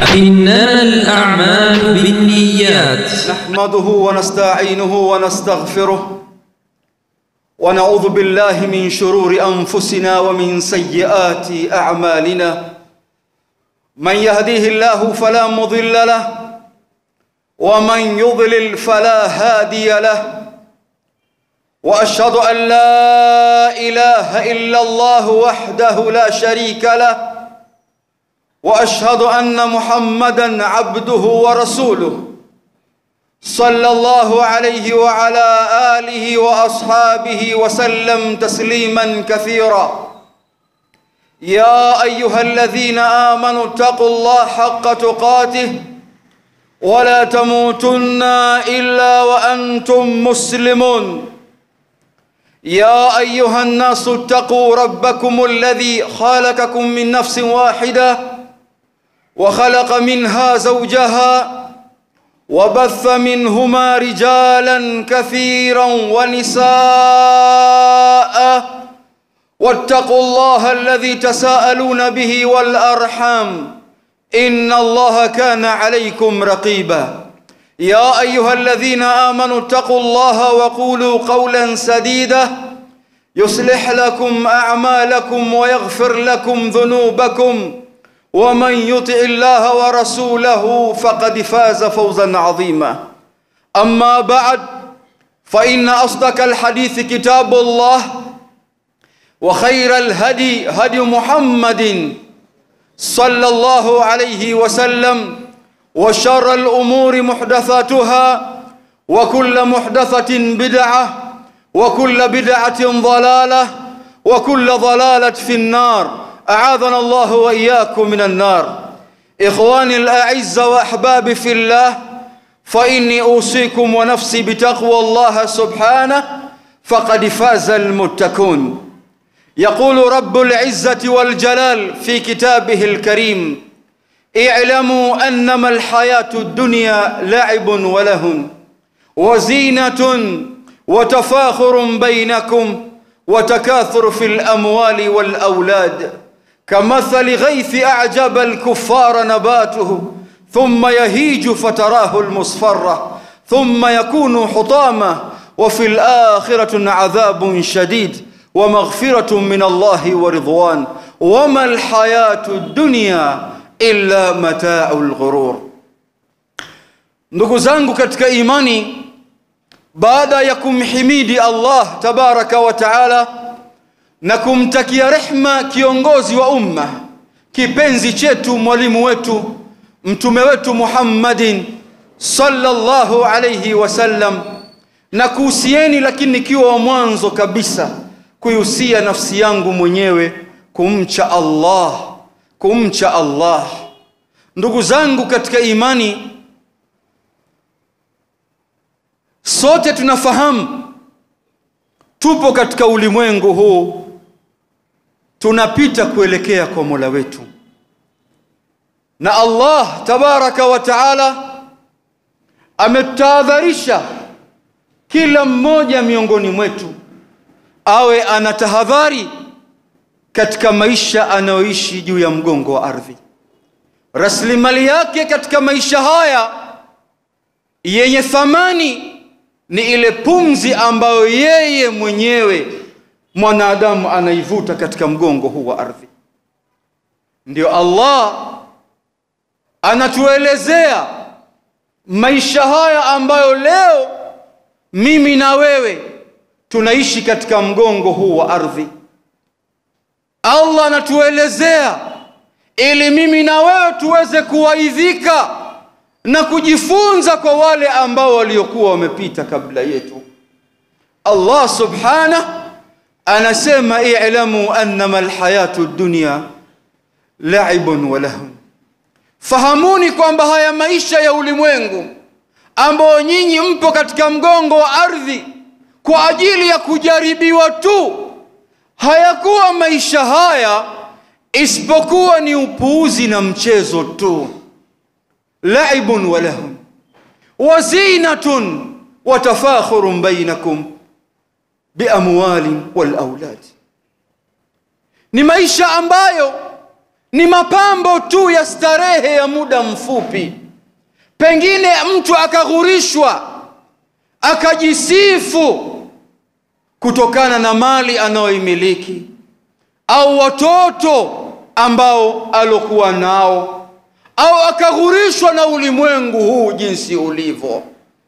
إنما الأعمال بالنيات نحمده ونستعينه ونستغفره ونعوذ بالله من شرور انفسنا ومن سيئات اعمالنا من يهديه الله فلا مضل له ومن يضلل فلا هادي له واشهد ان لا اله الا الله وحده لا شريك له واشهد ان محمدا عبده ورسوله صلى الله عليه وعلى اله واصحابه وسلم تسليما كثيرا يا ايها الذين امنوا اتقوا الله حق تقاته ولا تموتن الا وانتم مسلمون يا ايها الناس اتقوا ربكم الذي خلقكم من نفس واحده وخلق منها زوجها وبث منهما رجالا كثيرا ونساء واتقوا الله الذي تساءلون به والارحام ان الله كان عليكم رقيبا يا ايها الذين امنوا اتقوا الله وقولوا قولا سديدا يصلح لكم اعمالكم ويغفر لكم ذنوبكم ومن يطع الله ورسوله فقد فاز فوزا عظيما اما بعد فان اصدق الحديث كتاب الله وخير الهدي هدي محمد صلى الله عليه وسلم وشر الامور محدثاتها وكل محدثه بدعه وكل بدعه ضلاله وكل ضلاله في النار أعاذنا الله وإياكم من النار إخواني الأعزة وأحبابي في الله فإني أوصيكم ونفسي بتقوى الله سبحانه فقد فاز المتقون يقول رب العزة والجلال في كتابه الكريم اعلموا أنما الحياة الدنيا لعب ولهن وزينة وتفاخر بينكم وتكاثر في الأموال والأولاد كمثل غيث أعجب الكفار نباته ثم يهيج فتراه المصفرة ثم يكون حطاما وفي الآخرة عذاب شديد ومغفرة من الله ورضوان وما الحياة الدنيا إلا متاع الغرور ndugu zangu katika imani baada ya kumhimidi Allah tabaraka wa taala na kumtakia rehma kiongozi wa umma kipenzi chetu mwalimu wetu mtume wetu Muhammadin sallallahu alayhi wasallam na kuhusieni lakini nikiwa wa mwanzo kabisa kuihusia nafsi yangu mwenyewe kumcha Allah kumcha Allah ndugu zangu katika imani sote tunafahamu tupo katika ulimwengu huu tunapita kuelekea kwa Mola wetu na Allah tabaraka wa taala ametahadharisha kila mmoja miongoni mwetu awe anatahadhari katika maisha anayoishi juu ya mgongo wa ardhi rasilimali yake katika maisha haya yenye thamani ni ile pumzi ambayo yeye mwenyewe mwanadamu anaivuta katika mgongo huu wa ardhi ndio Allah anatuelezea maisha haya ambayo leo mimi na wewe tunaishi katika mgongo huu wa ardhi Allah anatuelezea ili mimi na wewe tuweze kuwaidhika na kujifunza kwa wale ambao waliokuwa wamepita kabla yetu Allah subhanahu anasema i'lamu annama alhayatu dunya la'ibun wa lahun fahamuni kwamba haya maisha ya ulimwengu ambao nyinyi mpo katika mgongo wa ardhi kwa ajili ya kujaribiwa tu hayakuwa maisha haya isipokuwa ni upuuzi na mchezo tu laibun wa lahun wa zinatun wa tafakhurun bainakum biamwalin wal aulad ni maisha ambayo ni mapambo tu ya starehe ya muda mfupi pengine mtu akaghurishwa akajisifu kutokana na mali anayoimiliki au watoto ambao alokuwa nao au akaghurishwa na ulimwengu huu jinsi ulivyo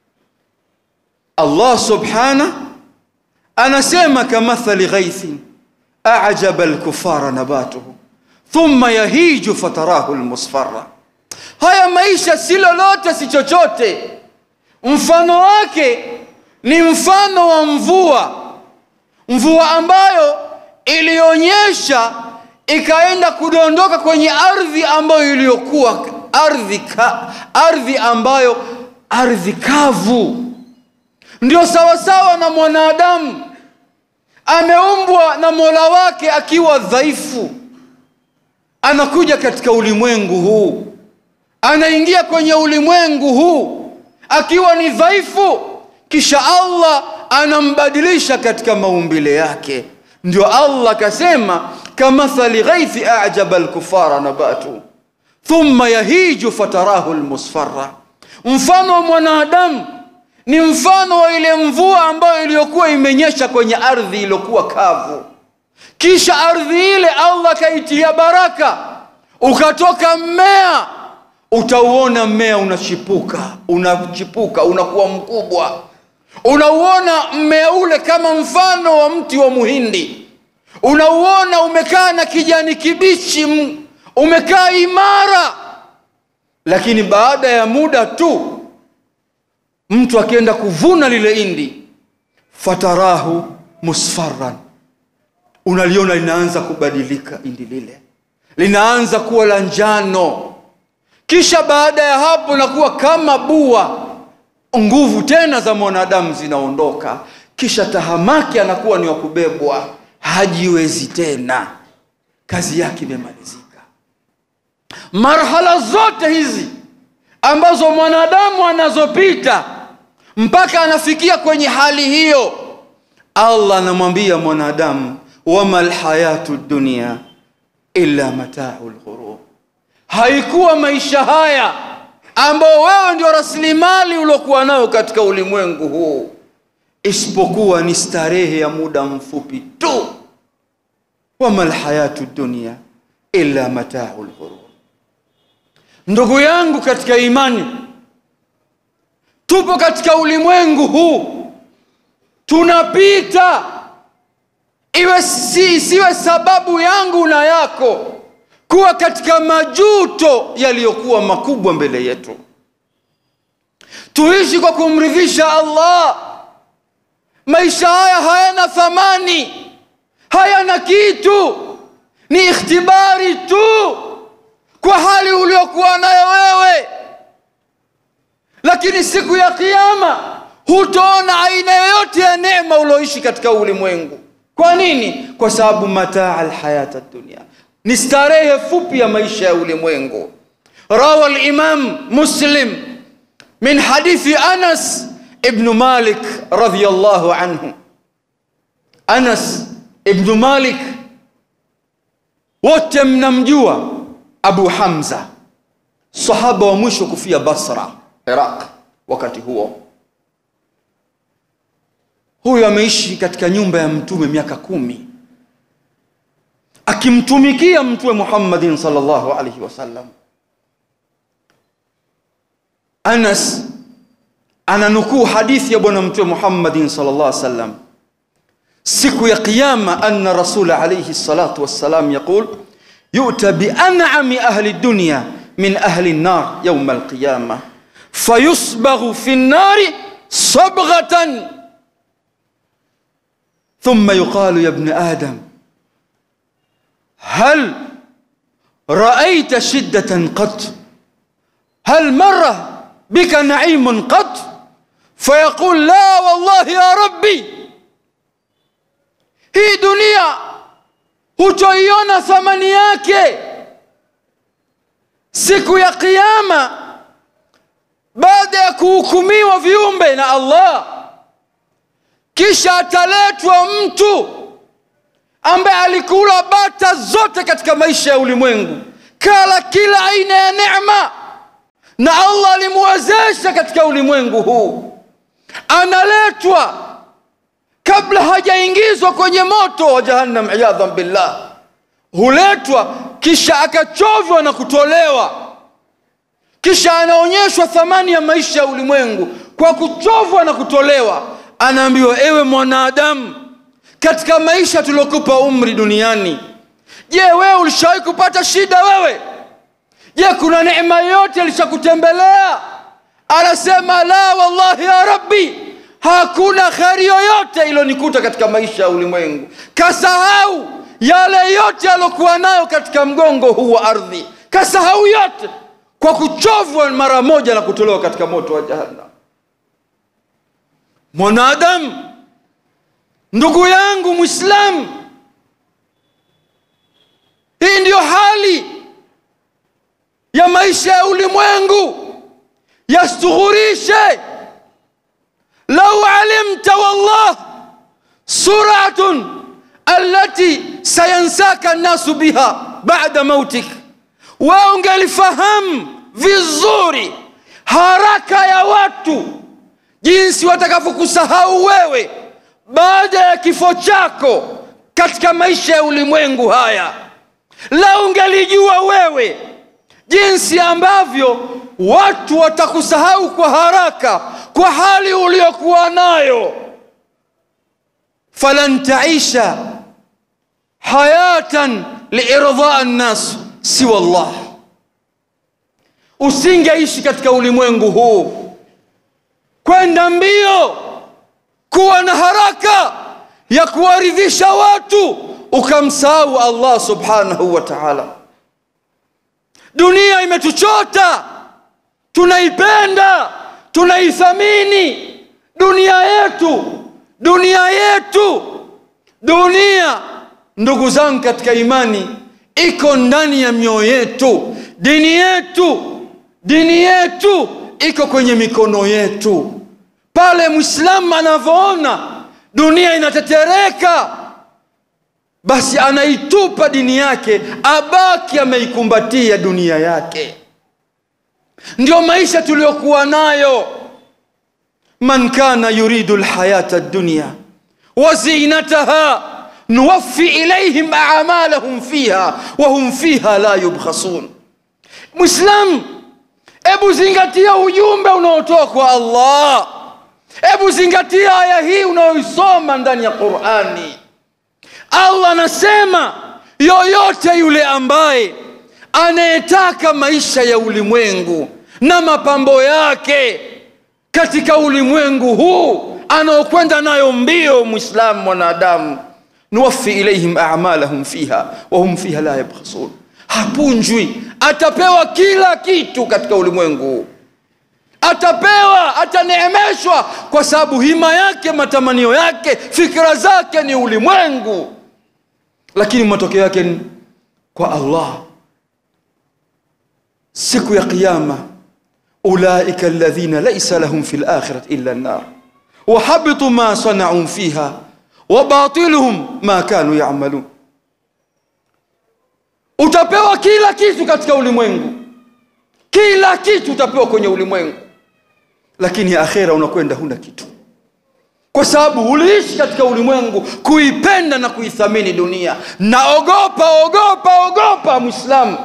allah subhana anasema kamathali ghaithin ajaba lkufara nabatuhu thumma yahiju fatarahu lmusfara haya maisha si lolote si chochote mfano wake ni mfano wa mvua mvua ambayo ilionyesha ikaenda kudondoka kwenye ardhi ambayo iliyokuwa ardhi ka, ardhi ambayo ardhi kavu ndio sawasawa na mwanadamu ameumbwa na mola wake akiwa dhaifu anakuja katika ulimwengu huu anaingia kwenye ulimwengu huu akiwa ni dhaifu kisha allah anambadilisha katika maumbile yake ndio allah akasema kamathali ghaithi ajaba lkufara nabatu thumma yahiju fatarahu lmusfara mfano wa mwanadamu ni mfano wa ile mvua ambayo iliyokuwa imenyesha kwenye ardhi iliyokuwa kavu kisha ardhi ile allah akaitia baraka ukatoka mmea utauona mmea unachipuka unachipuka unakuwa mkubwa unauona mmea ule kama mfano wa mti wa muhindi unauona umekaa na kijani kibichi umekaa imara lakini baada ya muda tu mtu akienda kuvuna lile indi fatarahu musfaran unaliona linaanza kubadilika indi lile linaanza kuwa la njano kisha baada ya hapo nakuwa kama bua nguvu tena za mwanadamu zinaondoka kisha tahamaki anakuwa ni wa kubebwa hajiwezi tena kazi yake imemalizika marhala zote hizi ambazo mwanadamu anazopita mpaka anafikia kwenye hali hiyo allah anamwambia mwanadamu wama lhayatu dunia illa matau lghurur haikuwa maisha haya ambao wewe ndio rasilimali uliokuwa nayo katika ulimwengu huu isipokuwa ni starehe ya muda mfupi tu wama lhayatu dunia illa matau lghurur ndugu yangu katika imani tupo katika ulimwengu huu tunapita iwe si, siwe sababu yangu na yako kuwa katika majuto yaliyokuwa makubwa mbele yetu tuishi kwa kumridhisha allah maisha haya hayana thamani hayana kitu ni ikhtibari tu kwa hali uliokuwa nayo wewe lakini siku ya kiama hutoona aina yoyote ya neema ulioishi katika ulimwengu kwa nini kwa sababu mataa alhayata dunia ni starehe fupi ya maisha ya ulimwengu rawa limam muslim min hadithi anas ibnu malik radiallahu anhu anas ibnu malik wote mnamjua abu hamza sahaba wa mwisho kufia basra iraq wakati huo huyu ameishi katika nyumba ya mtume miaka kumi akimtumikia mtume muhammadin salllahu alaihi wasallam anas ananukuu hadithi ya bwana mtume muhammadin salllah alih wasallam siku ya qiyama anna rasula alaihi salatu wassalam yaqul yu'ta bian'ami ahli dunya min ahli nnar yauma alqiyama fayusbaghu fi nnari sabghatan ثم يقال يا ابن آدم هل رأيت شدة قط هل مر بك نعيم قط فيقول لا والله يا ربي hii dunia hutoiona thamani yake siku ya qiama baada ya kuhukumiwa viumbe na allah kisha ataletwa mtu ambaye alikula bata zote katika maisha ya ulimwengu kala kila aina ya neema na allah alimwezesha katika ulimwengu huu analetwa kabla hajaingizwa kwenye moto wa jahannam iyadhan billah huletwa kisha akachovya na kutolewa kisha anaonyeshwa thamani ya maisha ya ulimwengu kwa kuchovwa na kutolewa anaambiwa ewe mwanadamu katika maisha tuliokupa umri duniani je wewe ulishawahi kupata shida wewe je kuna neema yoyote ilishakutembelea anasema la wallahi ya rabbi hakuna kheri yoyote ilionikuta katika maisha ya ulimwengu kasahau yale yote aliokuwa nayo katika mgongo huu wa ardhi kasahau yote kwa kuchovwa mara moja na kutolewa katika moto wa jahannam mwanadamu ndugu yangu mwislamu hii ndiyo hali ya maisha ya ulimwengu yastughurishe lau alimta wallah suratun alati sayansaka nnasu biha bada mautik wewe ungelifahamu vizuri haraka ya watu jinsi watakavyokusahau wewe baada ya kifo chako katika maisha ya ulimwengu haya la ungelijua wewe jinsi ambavyo watu watakusahau kwa haraka kwa hali uliokuwa nayo falan taisha hayatan liirdaa nnas siwa llah usingeishi katika ulimwengu huu kwenda mbio kuwa na haraka ya kuwaridhisha watu ukamsahau allah subhanahu wa taala dunia imetuchota tunaipenda tunaithamini dunia yetu dunia yetu dunia ndugu zangu katika imani iko ndani ya mioyo yetu dini yetu dini yetu iko kwenye mikono yetu pale mwislamu anavyoona dunia inatetereka basi anaitupa dini yake abaki ameikumbatia dunia yake ndio maisha tuliyokuwa nayo man kana yuridu lhayata dunya wazinataha nuwafi ilaihim amalahum fiha wahum fiha la yubkhasun mwislam hebu zingatia ujumbe unaotoka kwa allah hebu zingatia aya hii unayoisoma ndani ya qurani allah anasema yoyote yule ambaye anayetaka maisha ya ulimwengu na mapambo yake katika ulimwengu huu anaokwenda nayo mbio mwislamu mwanadamu nuwafi ilaihim amalahum fiha wahum fiha la yabkhasun hapunjwi atapewa kila kitu katika ulimwengu huu atapewa ataneemeshwa kwa sababu hima yake matamanio yake fikira zake ni ulimwengu lakini matokeo yake ni kwa allah siku ya qiyama ulaika alladhina laisa lahum fi lakhirati illa nnar wahabitu ma sanauu fiha wabatiluhum ma kanu yamalun utapewa kila kitu katika ulimwengu kila kitu utapewa kwenye ulimwengu lakini akhera unakwenda huna kitu kwa sababu uliishi katika ulimwengu kuipenda na kuithamini dunia na ogopa ogopa ogopa mwislamu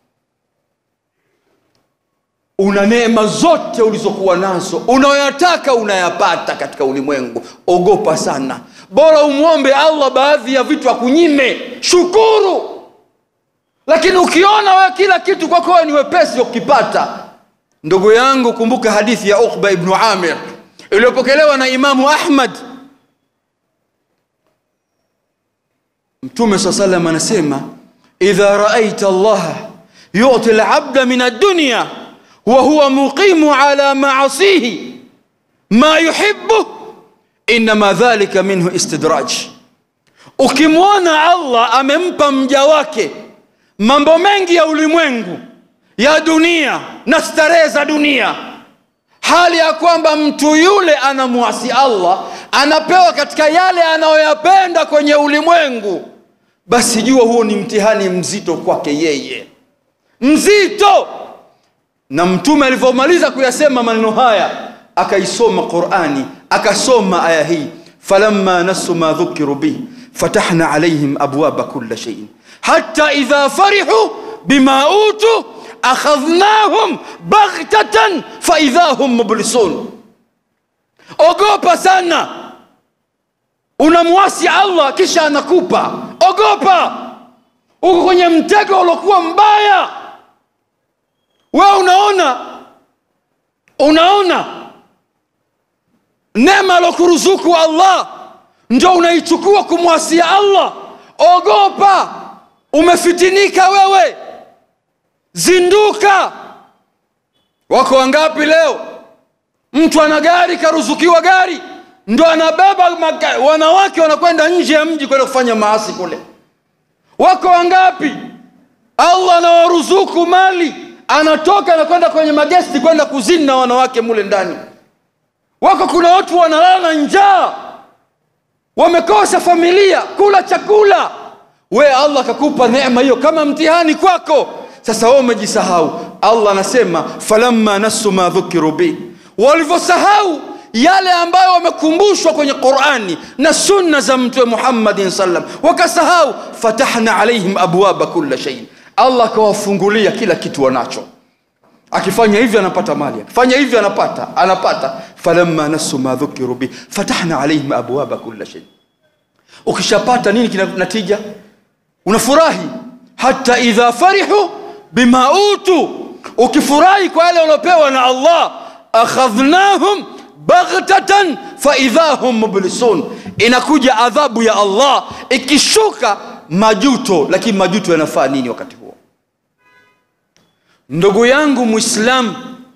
una neema zote ulizokuwa nazo unayoyataka unayapata katika ulimwengu ogopa sana bora umwombe allah baadhi ya vitu akunyime shukuru lakini ukiona wewe kila kitu kwako wewe ni wepesi wa kukipata ndugu yangu kumbuka hadithi ya uqba ibnu amir iliyopokelewa na imamu ahmad mtume saa salam anasema idha raaita allaha yuti labda min addunya وهو مقيم على معاصيه ما يحبه انما ذلك منه استدراج ukimwona allah amempa mja wake mambo mengi ya ulimwengu ya dunia na starehe za dunia hali ya kwamba mtu yule anamwasi allah anapewa katika yale anayoyapenda kwenye ulimwengu basi jua huo ni mtihani mzito kwake yeye mzito na mtume alivyomaliza kuyasema maneno haya akaisoma qurani akasoma aya hii falamma nasu ma dhukiru bih fatahna alaihim abwaba kula sheiin hata idha farihu bima utu akhadhnahum baghtatan faidha hum mublisun ogopa sana unamwasi allah kisha anakupa ogopa uko kwenye mtego uliokuwa mbaya wewe unaona unaona neema alokuruzuku allah ndio unaichukua kumwasia allah ogopa umefitinika wewe zinduka wako wangapi leo mtu ana gari karuzukiwa gari ndo anabeba maga- wanawake wanakwenda nje ya mji kwenda kufanya maasi kule wako wangapi allah anawaruzuku mali anatoka anakwenda kwenye magesti kwenda kuzini na wanawake mule ndani wako kuna watu wanalala na njaa wamekosa familia kula chakula we allah akakupa neema hiyo kama mtihani kwako sasa wewe umejisahau allah anasema falamma nasu ma dhukiru bih walivyosahau yale ambayo wamekumbushwa kwenye qurani na sunna za mtume muhammadin sallam wakasahau fatahna alaihim abwaba kula shei allah akawafungulia kila kitu wanacho akifanya hivi anapata mali akifanya hivi anapata anapata falamma nasu ma dhukiru bih fatahna alaihim abwaba kula shei ukishapata nini kina natija unafurahi hata idha farihu bima utu ukifurahi kwa yale waliopewa na allah akhadhnahum baghtatan faidha hum mublisun inakuja adhabu ya allah ikishuka majuto lakini majuto yanafaa nini wakati huo ndugu yangu mwislamu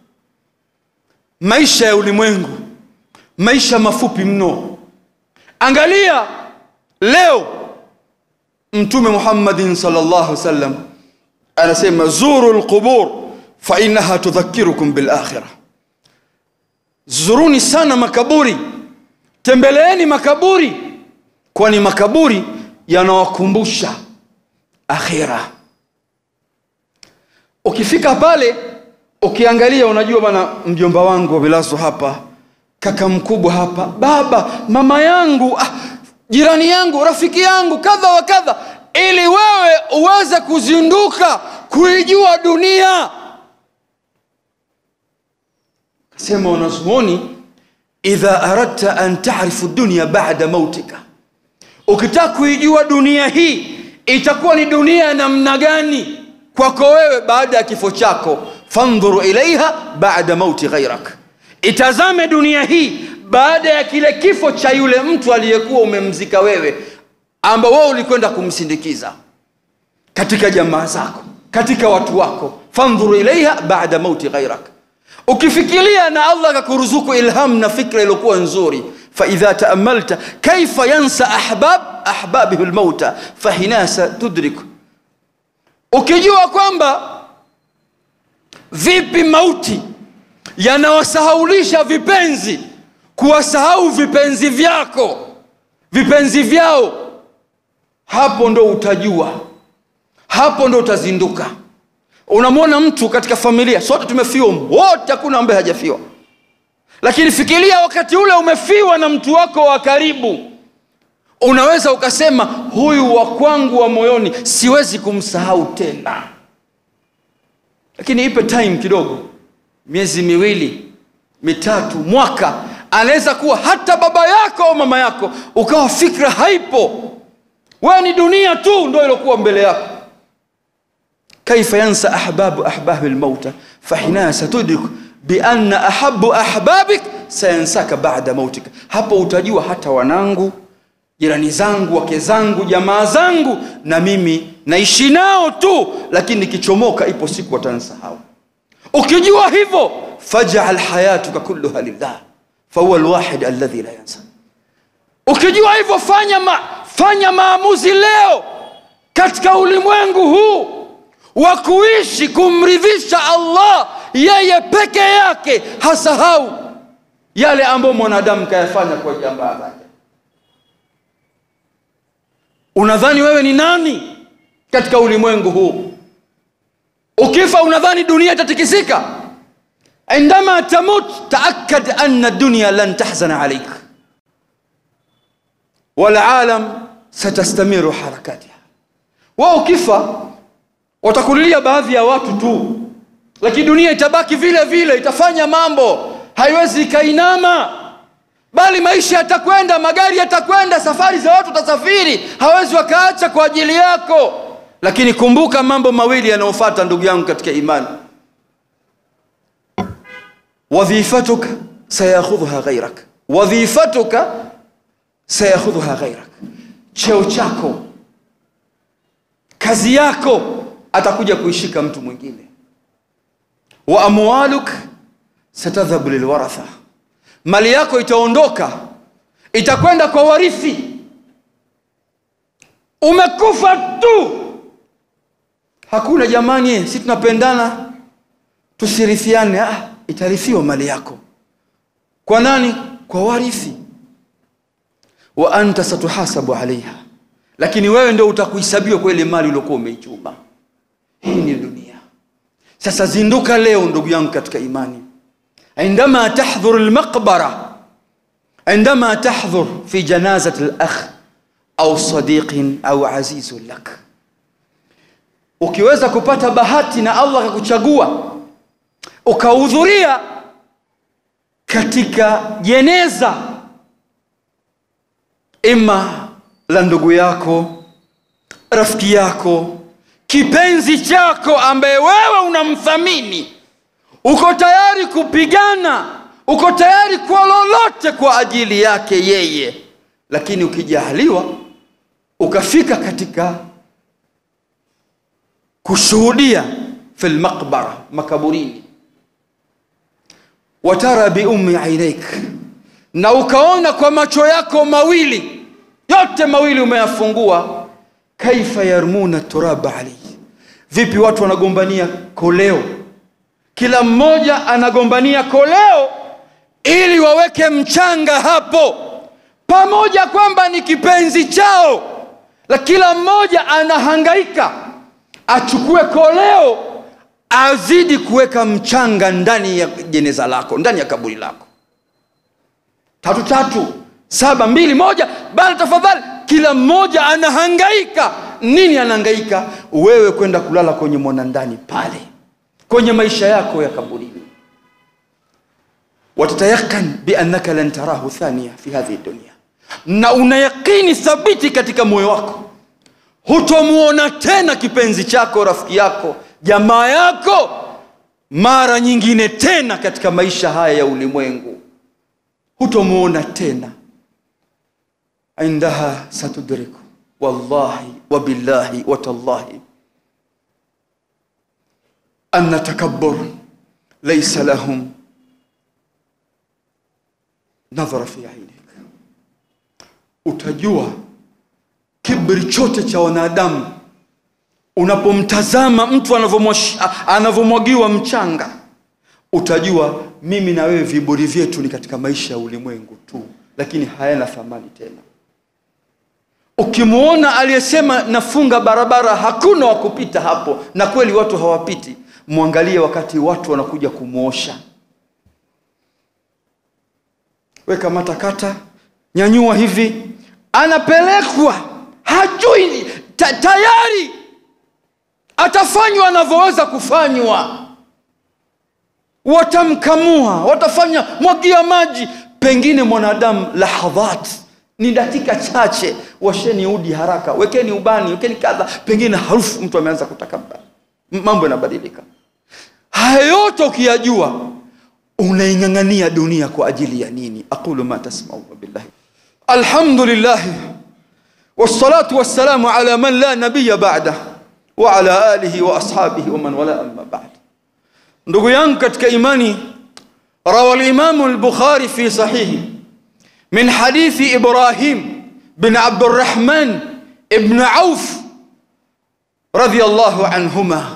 maisha ya ulimwengu maisha mafupi mno angalia leo mtume muhammadin salllah alih wasallam anasema zuru lqubur fainaha tudhakirukum bilakhira zuruni sana makaburi tembeleeni makaburi kwani makaburi yanawakumbusha akhira ukifika pale ukiangalia unajua bana mjomba wangu wavilazo hapa kaka mkubwa hapa baba mama yangu ah, jirani yangu rafiki yangu kadha wa kadha ili wewe uweze kuzinduka kuijua dunia sema wanazuoni idha aradta an tarifu dunya bada mautika ukitaka kuijua dunia hii itakuwa ni dunia ya namna gani kwako wewe baada ya kifo chako fandhuru ilaiha bada mauti ghairak itazame dunia hii baada ya kile kifo cha yule mtu aliyekuwa umemzika wewe ambao wewe ulikwenda kumsindikiza katika jamaa zako katika watu wako fandhuru ilaiha bada mauti ghairak ukifikiria na allah akakuruzuku ilham na fikra iliyokuwa nzuri faidha taamalta kaifa yansa ahbab ahbabihi lmauta fahinasa tudrik ukijua kwamba vipi mauti yanawasahaulisha vipenzi kuwasahau vipenzi vyako vipenzi vyao hapo ndo utajua hapo ndo utazinduka unamwona mtu katika familia sote tumefiwa wote hakuna ambaye hajafiwa lakini fikiria wakati ule umefiwa na mtu wako wa karibu unaweza ukasema huyu wa kwangu wa moyoni siwezi kumsahau tena lakini ipe time kidogo miezi miwili mitatu mwaka anaweza kuwa hata baba yako au mama yako ukawa fikra haipo wewe ni dunia tu ndo iliokuwa mbele yako كيف ينسى أحباب أحباب الموتى فحينها ستدرك بأن أحب أحبابك سينساك بعد موتك hapo utajua hata wanangu jirani zangu wake zangu jamaa zangu na mimi naishi nao tu lakini nikichomoka ipo siku watansahau ukijua hivyo fajal hayatuka kulluha lillah fahuwa lwahid alladhi la yansa ukijua hivyo fanya, ma, fanya maamuzi leo katika ulimwengu huu wa kuishi kumridhisha allah yeye peke yake hasahau yale ambayo mwanadamu kayafanya kwa jambaa zake unadhani wewe ni nani katika ulimwengu huu ukifa unadhani dunia itatikisika indama tamut taakad anna dunya lan tahzana alaik walalam satastamiru harakatiha wao ukifa watakulilia baadhi ya watu tu lakini dunia itabaki vile vile itafanya mambo haiwezi ikainama bali maisha yatakwenda magari yatakwenda safari za watu watasafiri hawezi wakaacha kwa ajili yako lakini kumbuka mambo mawili yanayofata ndugu yangu katika imani wadhifatuka sayakhudhuha ghairak wadhifatuka sayakhudhuha ghairak cheo chako kazi yako atakuja kuishika mtu mwingine wa amwaluk satadhhabu lilwaratha mali yako itaondoka itakwenda kwa warithi umekufa tu hakuna jamani si tunapendana tusirithiane ah, itarithiwa mali yako kwa nani kwa warithi wa anta satuhasabu alaiha lakini wewe ndio utakuhesabiwa kwa ile mali uliokuwa umeichuma hii ni dunia sasa zinduka leo ndugu yangu katika imani عندما تحضر المقبرة عندما تحضر في جنازة الأخ أو صديق أو عزيز لك ukiweza kupata bahati na allah akakuchagua ukahudhuria katika jeneza ima la ndugu yako rafiki yako kipenzi chako ambaye wewe unamthamini uko tayari kupigana uko tayari kwa lolote kwa ajili yake yeye lakini ukijahaliwa ukafika katika kushuhudia fi lmaqbara makaburini watara biummi ainaik na ukaona kwa macho yako mawili yote mawili umeyafungua kaifa yarmuna turaba alaihi vipi watu wanagombania koleo kila mmoja anagombania koleo ili waweke mchanga hapo pamoja kwamba ni kipenzi chao la kila mmoja anahangaika achukue koleo azidi kuweka mchanga ndani ya jeneza lako ndani ya kaburi lako tatu tatu saba mbili moja bana tafadhali kila mmoja anahangaika nini anahangaika wewe kwenda kulala kwenye mwanandani pale kwenye maisha yako ya kaburini watatayakan biannaka lan tarahu thania fi hadhihi dunia na una yaqini thabiti katika moyo wako hutomwona tena kipenzi chako rafiki yako jamaa yako mara nyingine tena katika maisha haya ya ulimwengu hutomwona tena indaha satudriku wallahi wabillahi watallahi أن تكبر ليس لهم نظر في عينك utajua kibri chote cha wanadamu unapomtazama mtu anavyomwagiwa mchanga utajua mimi na wewe viburi vyetu ni katika maisha ya ulimwengu tu lakini hayana thamani tena ukimwona aliyesema nafunga barabara hakuna wa kupita hapo na kweli watu hawapiti mwangalie wakati watu wanakuja kumwosha weka matakata nyanyua hivi anapelekwa hajui ta, tayari atafanywa anavyoweza kufanywa watamkamua watafanya mwagia maji pengine mwanadamu lahadhat ni dakika chache washeni udi haraka wekeni ubani wekeni kadha pengine harufu mtu ameanza kutakabari mambo yanabadilika haya yote ukiyajua unaing'ang'ania dunia kwa ajili ya nini aqulu ma tasmauna billahi alhamdulillahi wassalatu wassalamu ala man la nabiya ba'da wa ala alihi wa ashabihi wa man wala amma ba'd ndugu yangu katika imani rawa limamu lbukhari fi sahihi min hadithi ibrahim bin abdurrahman ibn auf رضي الله عنهما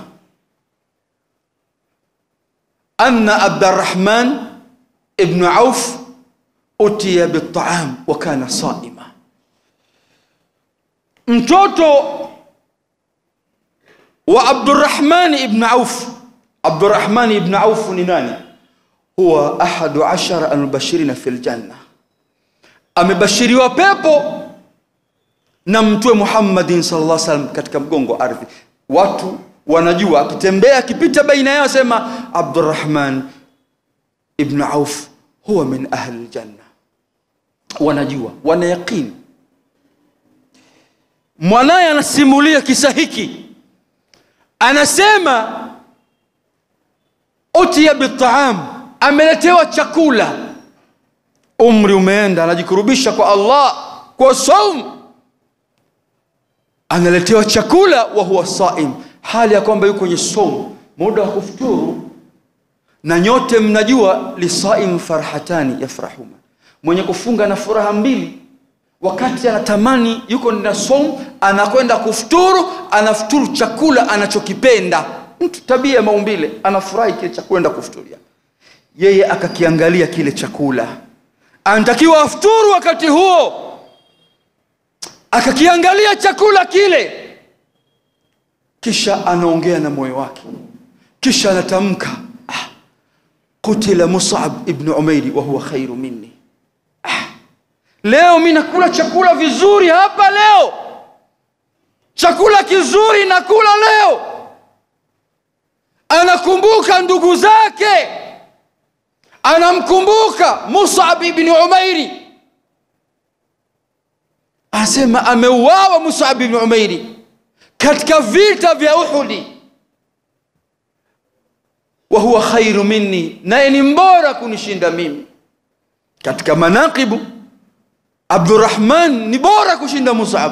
أن عبد الرحمن ابن عوف أتي بالطعام وكان صائما mtoto wa abdurrahman ibn auf abdurrahman ibn auf ni nani huwa ahadu ashara almubashirina fi ljanna amebashiriwa pepo na mtume muhammadin sallallahu alaihi wasallam katika mgongo wa ardhi watu wanajua akitembea akipita baina yao sema abdurrahman ibn auf huwa min ahli ljanna wanajua wana yaqini mwanaye anasimulia kisa hiki anasema utiya bitaam ameletewa chakula umri umeenda anajikurubisha kwa allah kwa saum analetewa chakula wa huwa saim hali ya kwamba yuko kwenye saum muda wa kufuturu na nyote mnajua lisaim farhatani yafrahuma mwenye kufunga na furaha mbili wakati anatamani yuko na saum anakwenda kufuturu anafuturu chakula anachokipenda mtu tabia ya maumbile anafurahi kile cha kwenda kufuturia yeye akakiangalia kile chakula anatakiwa afuturu wakati huo akakiangalia chakula kile kisha anaongea na moyo wake kisha anatamka ah, kutila musab ibnu umairi wahuwa khairu minni ah, leo mi nakula chakula vizuri hapa leo chakula kizuri nakula leo anakumbuka ndugu zake anamkumbuka musab ibni umairi anasema ameuawa musab ibni umairi katika vita vya uhudi wa huwa khairu minni naye ni mbora kunishinda mimi katika manaqibu abdurahman ni bora kushinda musab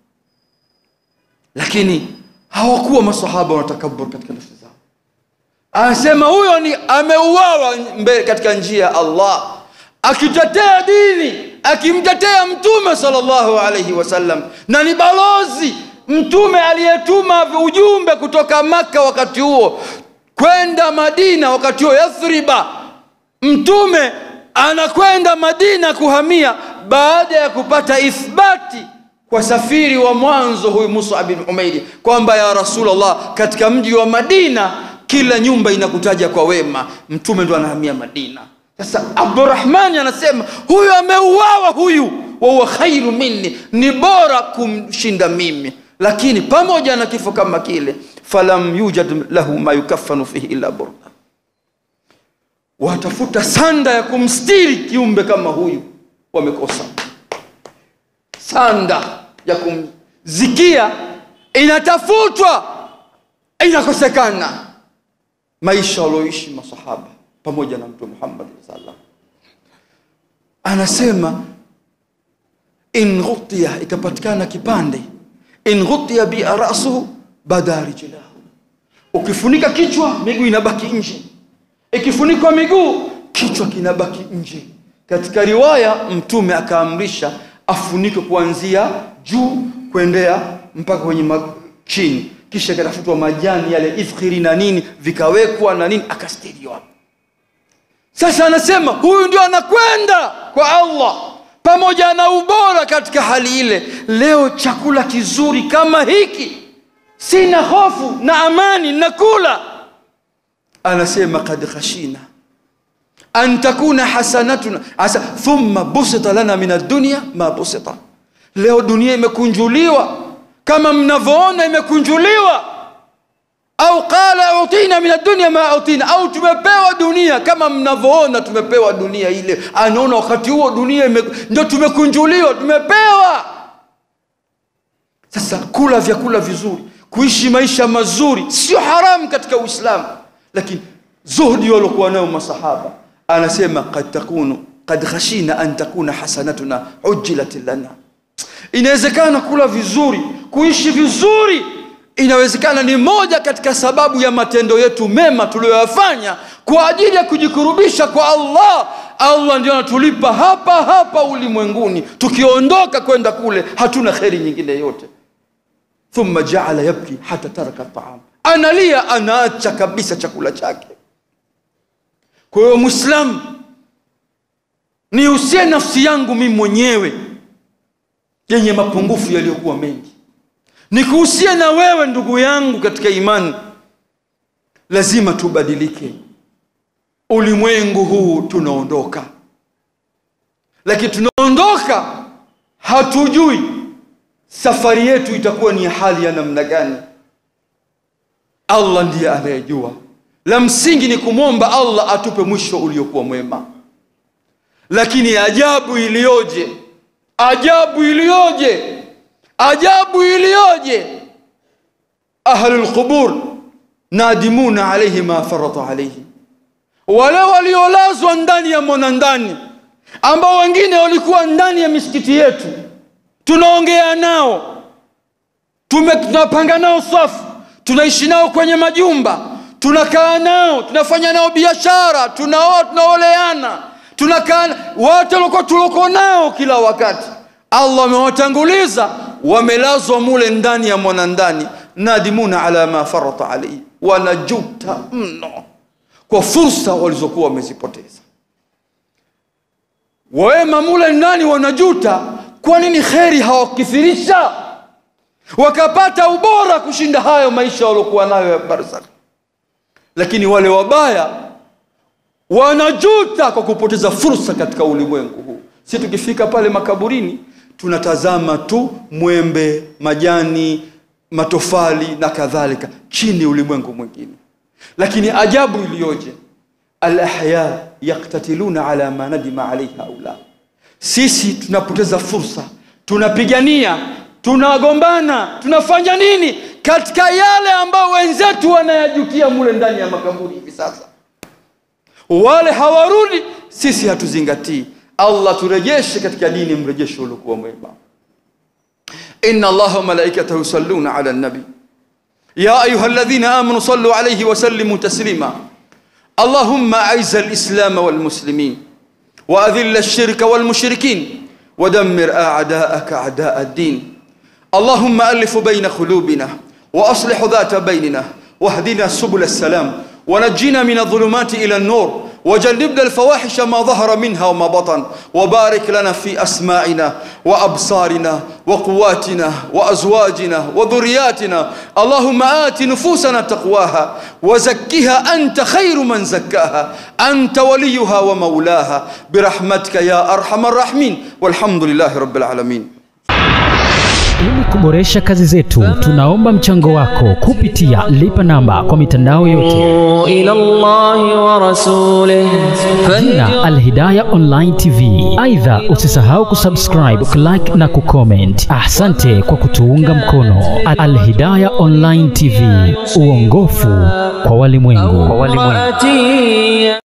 lakini hawakuwa masahaba wanatakabur katika nafsi zao anasema huyo ni ameuawa mbe- katika njia ya allah akitetea dini akimtetea mtume salllahu alaihi wasallam na ni balozi mtume aliyetuma ujumbe kutoka makka wakati huo kwenda madina wakati huo yathriba mtume anakwenda madina kuhamia baada ya kupata ithbati kwa safiri wa mwanzo huyu musa bin umairi kwamba ya rasulllah katika mji wa madina kila nyumba inakutaja kwa wema mtume ndo anahamia madina sasa abdurahmani anasema huyu ameuawa huyu wahuwa khairu minni ni bora kumshinda mimi lakini pamoja na kifo kama kile falam yujad lahu ma yukafanu fihi illa burda watafuta sanda ya kumstiri kiumbe kama huyu wamekosa sanda ya kumzikia inatafutwa inakosekana maisha walioishi masahaba pamoja na mtume muhammad sallam anasema in ghutiya ikapatikana kipande in ghutiya bi rasuhu bada rijlahu ukifunika kichwa miguu inabaki nje ikifunikwa miguu kichwa kinabaki nje katika riwaya mtume akaamrisha afunike kuanzia juu kuendea mpaka kwenye ma- chini kisha ikatafutwa majani yale ifkhiri na nini vikawekwa na nini akastiriwa sasa anasema huyu ndio anakwenda kwa allah pamoja na ubora katika hali ile leo chakula kizuri kama hiki sina hofu na amani nakula anasema kad khashina an takuna hasanatuna asa thumma busita lana min addunya ma busita leo dunia imekunjuliwa kama mnavyoona imekunjuliwa au qala utina min addunya ma utina au tumepewa dunia kama mnavyoona tumepewa dunia ile anaona wakati huo dunia ime, ndio tumekunjuliwa tumepewa sasa kula vyakula vizuri kuishi maisha mazuri sio haramu katika uislamu lakini zuhdi waliokuwa nayo masahaba anasema kad takunu kad khashina an takuna hasanatuna ujilat lana inawezekana kula vizuri kuishi vizuri inawezekana ni moja katika sababu ya matendo yetu mema tuliyoyafanya kwa ajili ya kujikurubisha kwa allah allah ndio anatulipa hapa hapa ulimwenguni tukiondoka kwenda kule hatuna kheri nyingine yote thumma jaala yabki hata taraka taam analia anaacha kabisa chakula chake kwa hiyo mwislamu niusie nafsi yangu mimi mwenyewe yenye mapungufu yaliyokuwa mengi nikuhusie na wewe ndugu yangu katika imani lazima tubadilike ulimwengu huu tunaondoka lakini tunaondoka hatujui safari yetu itakuwa ni hali ya namna gani allah ndiye anayejua la msingi ni kumwomba allah atupe mwisho uliokuwa mwema lakini ajabu iliyoje ajabu iliyoje ajabu iliyoje ahlu lqubur nadimuna alaihi ma farata alaihi wale waliolazwa ndani ya mwanandani ambao wengine walikuwa ndani ya misikiti yetu tunaongea nao tume tunapanga nao safu tunaishi nao kwenye majumba tunakaa nao tunafanya nao biashara tunaoa tunaoleana tunakaa wote walikuwa tuloko nao kila wakati allah amewatanguliza wamelazwa mule ndani ya mwanandani nadimuna ala ma farata alaihi wanajuta mno kwa fursa walizokuwa wamezipoteza wema mule ndani wanajuta kwa nini kheri hawakithirisha wakapata ubora kushinda hayo maisha waliokuwa nayo ya barzakh lakini wale wabaya wanajuta kwa kupoteza fursa katika ulimwengu huu si tukifika pale makaburini tunatazama tu mwembe majani matofali na kadhalika chini ulimwengu mwingine lakini ajabu iliyoje alahya yaktatiluna ala ma nadima alaihi haula sisi tunapoteza fursa tunapigania tunagombana tunafanya nini katika yale ambayo wenzetu wanayajutia mule ndani ya makaburi hivi sasa wale hawarudi sisi hatuzingatii allah turejeshe katika dini mrejesho uliokuwa mwema إن الله وملائكته يصلون على النبي يا أيها الذين آمنوا صلوا عليه وسلموا تسليما اللهم أعز الإسلام والمسلمين وأذل الشرك والمشركين ودمر أعداءك أعداء الدين اللهم ألف بين قلوبنا وأصلح ذات بيننا واهدنا سبل السلام ونجنا من الظلمات إلى النور وجنبنا الفواحش ما ظهر منها وما بطن وبارك لنا في أسماعنا وأبصارنا وقواتنا وأزواجنا وذرياتنا اللهم آت نفوسنا تقواها وزكها أنت خير من زكاها أنت وليها ومولاها برحمتك يا أرحم الراحمين والحمد لله رب العالمين Ili kuboresha kazi zetu, tunaomba mchango wako kupitia lipa namba kwa mitandao yote, إلى الله ورسوله jina Alhidaya Online TV. Aidha, usisahau kusubscribe, kulike na kucomment. Asante kwa kutuunga mkono. Alhidaya Online TV, uongofu kwa walimwengu. فاتي